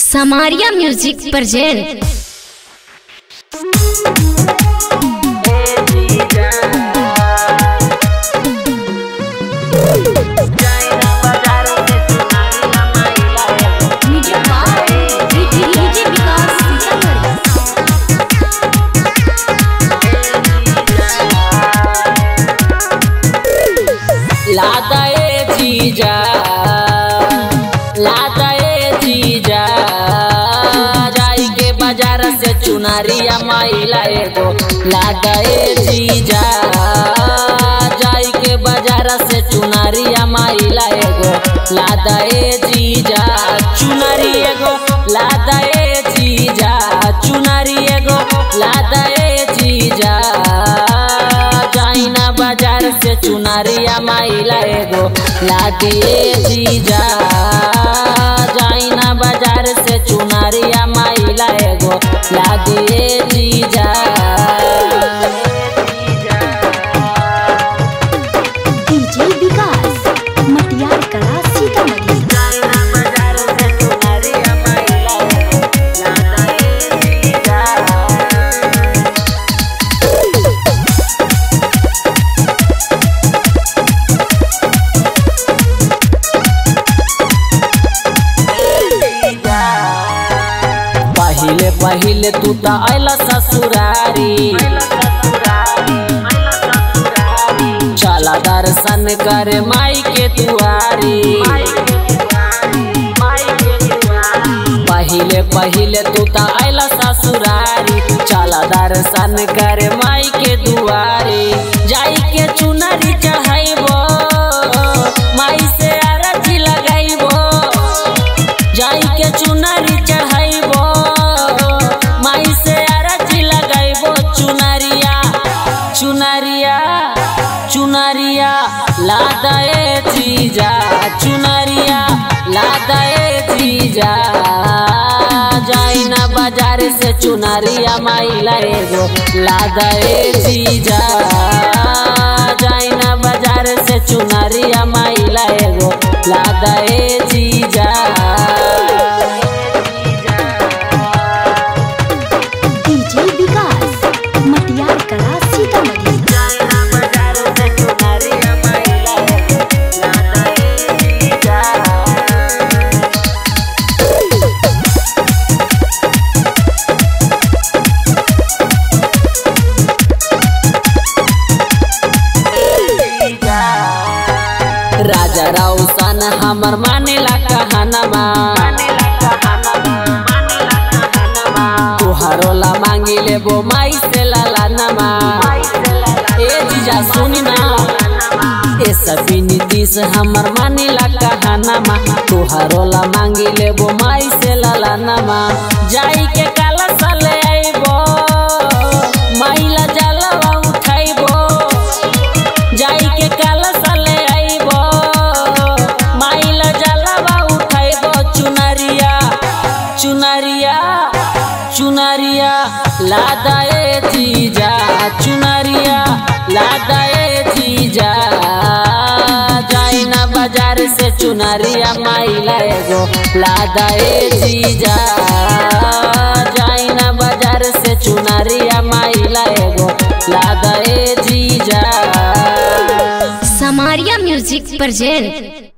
Samaria Music present लादाए जीजा लादाए जीजा जाई के बाजार से चुनारिया माइला एगो लादाए जीजा जाई के बाजार से चुनारिया माइला एगो लादाए जीजा चुनारी एगो लादाए जीजा चुनारी एगो लादाए जीजा जाइना बाजार से चुनारिया माइला एगो लादिए जीजा जाइना बाजार से चुनारिया माइला एगो लादिए जीजा डीजे विकास मटियार कला सीतामढ़ी पहिले पहिले तू त आइला ससुरारी चला दर्शन कर माई के दुआरी पहिले पहिले तू त आइला ससुरारी चला दर्शन कर माई के दुआरी जाई के चुनरी चढ़ाइबो माई से आरती लगाइबो जाई के चुनरी चढ़ाइबो माई से आरती लगाइबो चुनरिया चुनरिया चुनरिया लादाए जीजा चुनरिया लादाए जीजा जाई ना बाजार से चुनरिया माई लाएगो लादाए जीजा जाई ना बाजार से चुनरिया माई लाएगो लादाए जीजा डीजे विकास मटियार कला सीतामढ़ी राजा राउसन हमर मानेला कहनमा तुहारो ला मांगी लेबो माई से लालानमा ए जीजा सुनी ना ए सभी नीतीश हमर मानेला कहनमा तुहारो ला मांगी लेबो माई से लालानमा जाई के काला साले आइबो माई ला जलवा उठाइबो जाई के काला साले आइबो माइल जलवा उठाइबो चुनरिया चुनरिया चुनरिया लादाए जीजा चुनरिया लादाए जीजा जाई ना बाजार से चुनरिया माइला एगो लादाए जीजा जाई ना बाजार से चुनरिया माइला एगो लादाए जीजा Samaria Music present